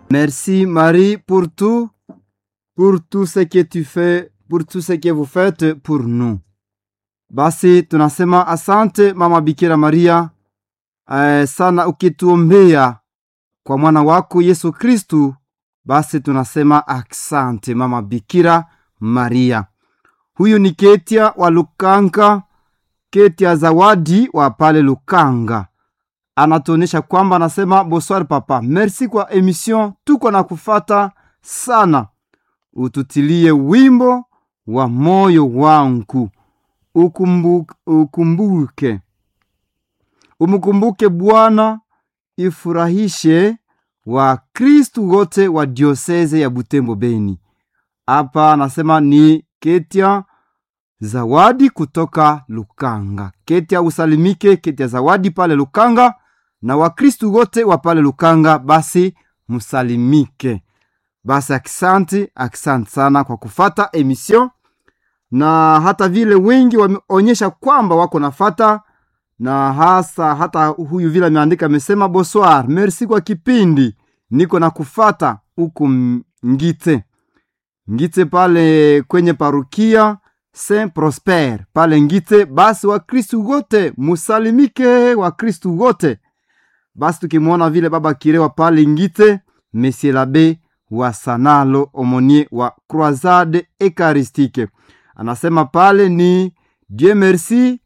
Merci Marie pour tout, pour tout ce que tu fais, pour tout ce que vous faites pour nous. Basi tunasema asante Mama Bikira Maria eh, sana ukituombea kwa mwana wako Yesu Kristu. Basi tunasema asante Mama Bikira Maria. Huyu ni Ketia wa Lukanga, Ketia Zawadi wa pale Lukanga anatuonyesha kwamba anasema bonsoir papa, merci kwa emission, tuko na kufata sana, ututilie wimbo wa moyo wangu, ukumbuke, ukumbuke umkumbuke Bwana, ifurahishe wa Kristu wote wa dioseze ya Butembo Beni. Hapa anasema ni Ketia Zawadi kutoka Lukanga. Ketia usalimike, Ketia Zawadi pale Lukanga na Wakristu wote wa pale Lukanga, basi musalimike. Basi aksanti, aksanti sana kwa kufata emission, na hata vile wengi wameonyesha kwamba wako nafata, na hasa hata huyu vile ameandika amesema, bonsoir, merci kwa kipindi, niko na kufata huku Ngite Ngite pale kwenye parukia Saint Prosper pale Ngite. Basi Wakristu wote musalimike, Wakristu wote basi tukimwona vile baba Kirewa pale Ngite, Monsieur Labe wa Sanalo Omonie wa Croisade Eucharistique anasema pale ni Dieu merci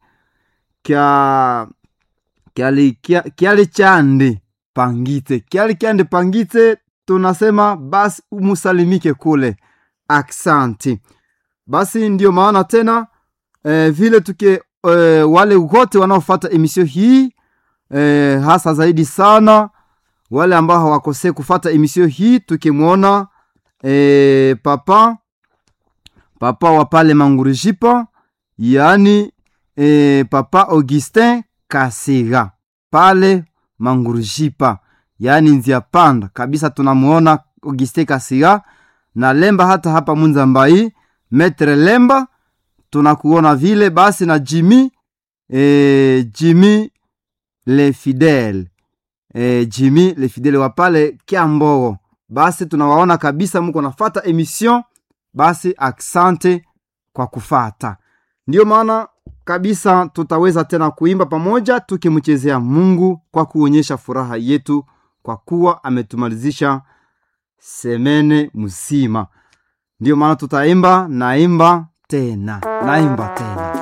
kya kyali kya- kyali chande pangite kyali kyande pangite, tunasema basi umusalimike kule, aksanti. Basi ndiyo maana tena eh, vile tuke eh, wale wote wanaofata emisio hii eh, hasa zaidi sana wale ambao hawakosee kufata emisio hii, tukimwona eh, papa papa wa pale Mangurujipa, yaani eh, papa Augustin Kasiga pale Mangurujipa, yaani nzia panda kabisa, tunamwona Augustin Kasiga na Lemba, hata hapa Munzambai Metre Lemba tunakuona vile basi na Jimmy eh, Jimmy le fidele eh, Jimmy le fidele wa pale Kiambogo, basi tunawaona kabisa muko nafata emission, basi aksante kwa kufata. Ndiyo maana kabisa tutaweza tena kuimba pamoja tukimchezea Mungu kwa kuonyesha furaha yetu kwa kuwa ametumalizisha semene mzima. Ndiyo maana tutaimba naimba tena naimba tena